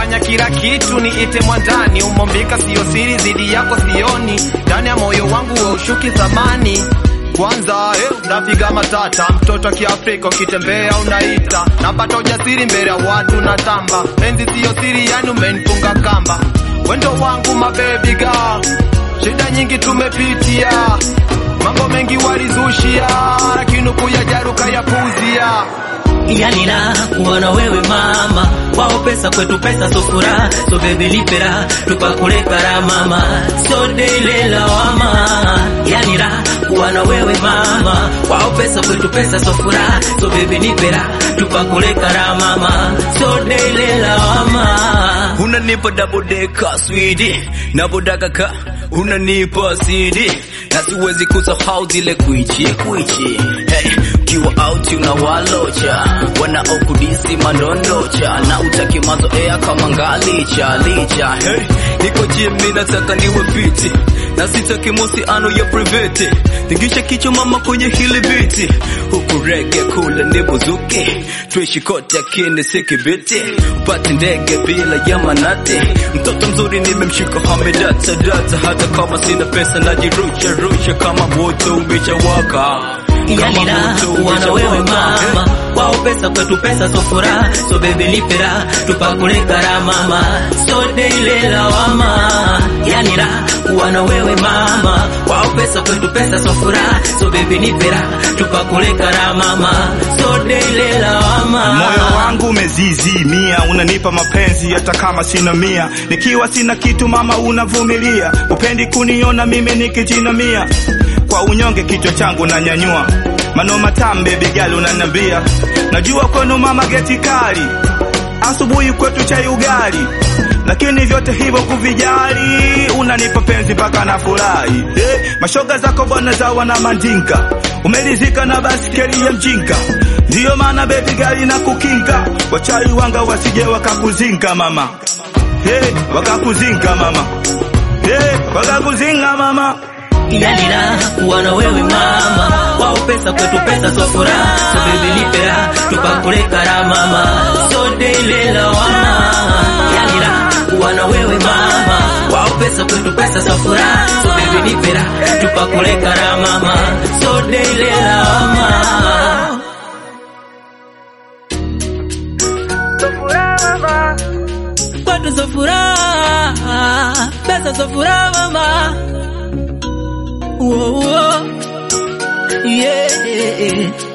nafanya kila kitu niite mwandani, umombika sio siri, zidi yako sioni, ndani ya moyo wangu we ushuki thamani kwanza eh, napiga matata, mtoto wa Kiafrika ukitembea unaita, napata ujasiri mbele ya watu na tamba, penzi siyo siri, yani umenifunga kamba, wendo wangu mabebi girl, shida nyingi tumepitia, mambo mengi walizushia, lakini kuyajaruka yapuzia yani la kuona wewe mama wao pesa kwetu pesa so furaha so baby lipera tupakule kara mama so dele lawama yani la kuona wewe mama wao pesa kwetu pesa so furaha so baby lipera tupakule kara mama so dele lawama unanipa double decker sweetie nabodaka ka unanipa sidi na siwezi kusahau zile kwichi kwichi hey, kiwa out unawalocha wanaokudisi mandondocha na utaki mazoea kama ngalicha licha hey, niko jimi nataka niwe fiti na sitaki mahusiano ya private tingisha kichwa mama kwenye hili biti huku rege kule ni buzuki tuishi kote akini sikibiti upate ndege bila ya manati mtoto mzuri nimemshika hamedata data hata kama sina pesa najirusha rusha kama moto umeshawaka yani la kuona wewe mama wao pesa kwetu pesa so furaha so baby lipera tupakule kara mama so dele lawama yani la kuona wewe mama wao pesa kwetu pesa so furaha so baby lipera tupakule kara mama so dele lawama Moyo wangu umezizimia, unanipa mapenzi hata kama sina mia. Nikiwa sina kitu mama, unavumilia, upendi kuniona mimi nikijinamia. Kwa unyonge kichwa changu nanyanyua, mano matamu baby girl unanambia. Najua kwenu mama geti kali, asubuhi kwetu chai ugali, lakini vyote hivyo kuvijali, unanipa penzi mpaka na furahi. Eh, mashoga zako bwana zawa na mandinka, umelizika na baskeli ya mjinga Ndiyo maana baby gari na kukinga wachai wanga wasije wakakuzinga mama hey, wakakuzinga mama hey, wakakuzinga mama yani la kuona wewe mama wao pesa kwetu pesa so furaha so baby lipera tupakule kara mama so dele lawama yani la kuona wewe mama wao pesa kwetu pesa so furaha so baby lipera tupakule kara mama so dele lawama kwetu so furaha pesa so furaha mama Whoa, whoa. Yeah.